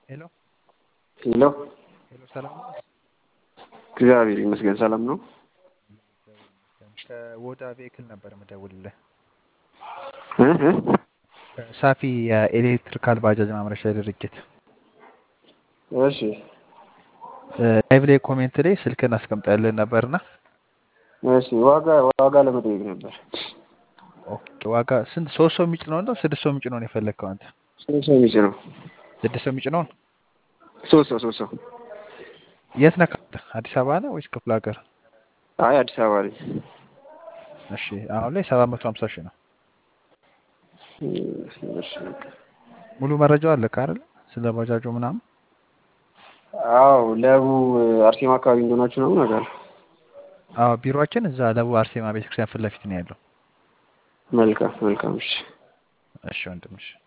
ሄሎ ሄሎ ሄሎ፣ ሰላም ነው? እግዚአብሔር ይመስገን ሰላም ነው። እግዚአብሔር ይመስገን። ከወዳ ቬክል ነበር የምደውልልህ። እ እ ከሳፊ የኤሌክትሪካል ባጃጅ ማምረቻ ድርጅት እሺ ላይቭ ላይ ኮሜንት ላይ ስልክን አስቀምጠልን ነበርና እሺ ዋጋ ዋጋ ለመጠየቅ ነበር። ኦኬ፣ ዋጋ ስንት? ሶስት ሰው የሚጭነው ነው ስድስት ሰው የሚጭነው ነው የፈለግከው አንተ? ሶስት ሰው የሚጭ ነው። ስድስት ሰው የሚጭነውን ሶስት ሰው ሶስት ሰው። የት ነህ? አዲስ አበባ ነህ ወይስ ክፍለ ሀገር? አይ አዲስ አበባ ላይ እሺ፣ አሁን ላይ ሰባት መቶ ሀምሳ ሺህ ነው። እሺ ሙሉ መረጃው አለ አይደል? ስለ ባጃጁ ምናምን አዎ ለቡ አርሴማ አካባቢ እንደሆናችሁ ነው ነገር አዎ፣ ቢሮአችን እዛ ለቡ አርሴማ ቤተክርስቲያን ፊት ለፊት ነው ያለው። መልካም መልካም እሺ እሺ ወንድምሽ